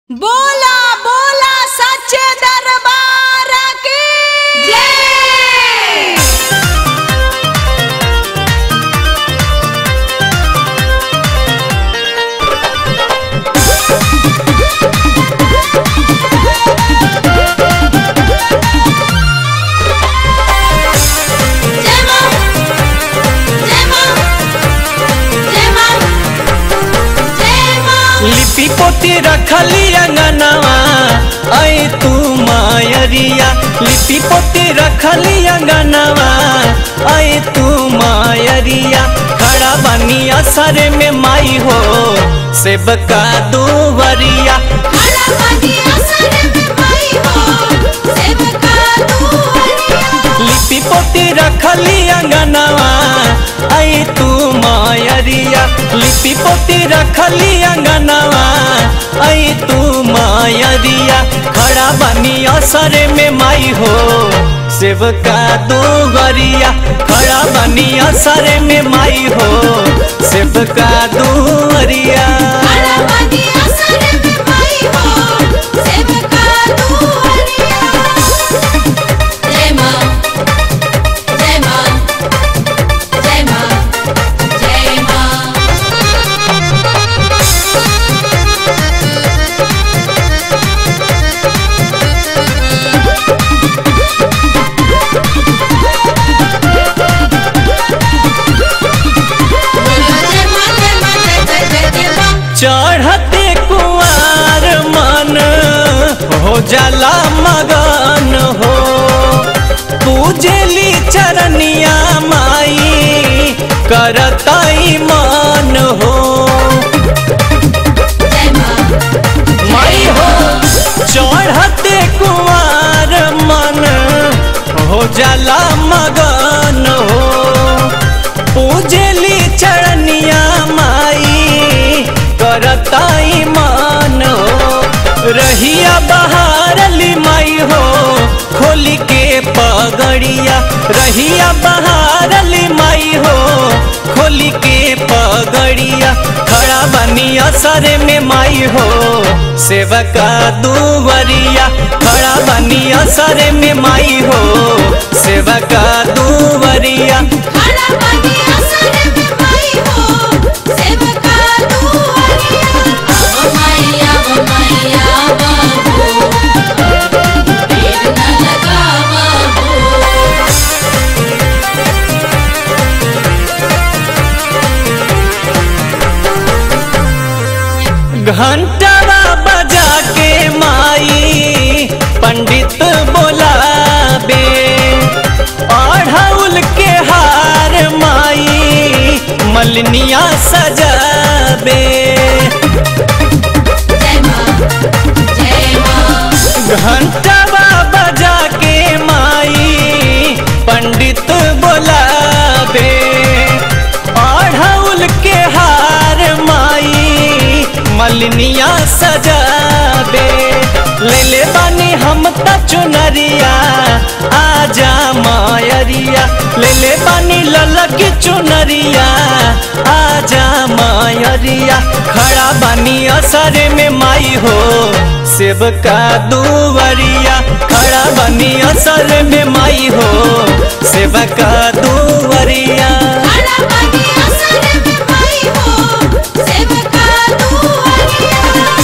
बोला बोला सच्चे दरबार की जय जय मां जय मां जय मां जय मां लिपि पोती रखली अंगनवा ऐ तू मायरिया लिपि पोती रखली अंगनवा ऐ तू मायरिया खड़ा बनी असर में माई हो सेबका दुवरिया खड़ा बनी असर में माई हो सेवका दुआरिया लिपि पोती रखली अंगनवा ऐ तू मायरिया लिपि पोती रखली अंगनवा ऐ तू मायरिया खड़ा बनी असर में माई हो सेवका दो गरिया खड़ा बनी असर में माई हो सेवका दो गरिया खड़ा बनी असर में माई हो सेवका दुआरिया जय मां जय मां जय मां जय मां जय मां जय मां जय जय जय जय मां चढ़ते कुआर मन हो जाला मगन हो पूजली चरनिया माई करतई मन हो जय मां माई हो चढ़ते कुआर मन हो जाला मगन हो पूजली चरनिया माई करताई मान हो रहिया बहारली माई हो खोली के पगड़िया रहिया बहारली माई हो खोली के पगड़िया खड़ा बनी असर में माई हो सेवका दुवरिया खड़ा बनी असर में माई हो सेवका दुवरिया खड़ा बनी असर में माई हो सेवका दुआरिया अब मैया अब मैया बाबू देर न लगावा हो घंटवा बजा के माई पंडित बोलाबे अढ़ौल के हार माई मलनिया सजाबे जय मां जय मां घंटवा बजा के माई पंडित बोलाबे अढ़ौल के हार माई मलनिया सजाबे ले ले बानी हम त चुनरिया आजा मायरिया ले ले बानी ललक चुनरिया आजा मायरिया खड़ा बानी असर में माई हो सेवका दुवरिया खड़ा बनी असर में माई हो सेवका दुवरिया खड़ा बनी असर में माई हो सेवका दुआरिया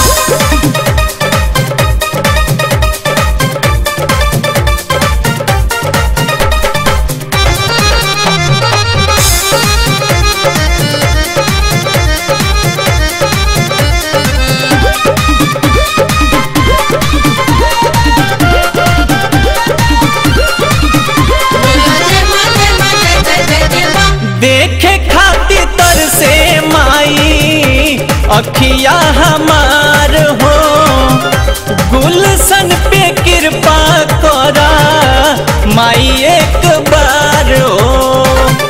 जय मां जय मां जय जय जय जय मां देखे खातिर तर से माई अखिया हमार हो गुलशन पे कृपा करा माई एक बार हो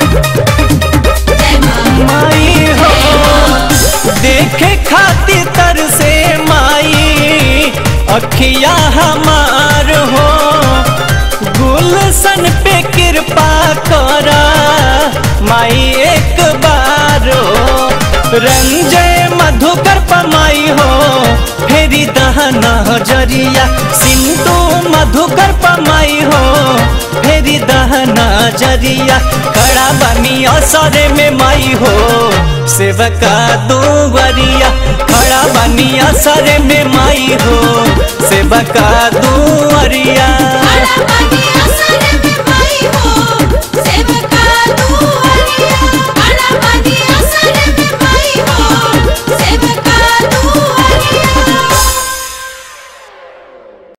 जय मां माई हो देखे खातिर तर से माई अखिया हमार हो गुलशन पे कृपा करा माई एक बार हो रंजय मधुकर पमाई हो फेरी दह दहना जरिया सिंधु मधुकर पमाई हो फेरी दहना जरिया खड़ा बनी असरे में माई हो सेवका दुवरिया खड़ा बनी असरे में माई हो सेवका दु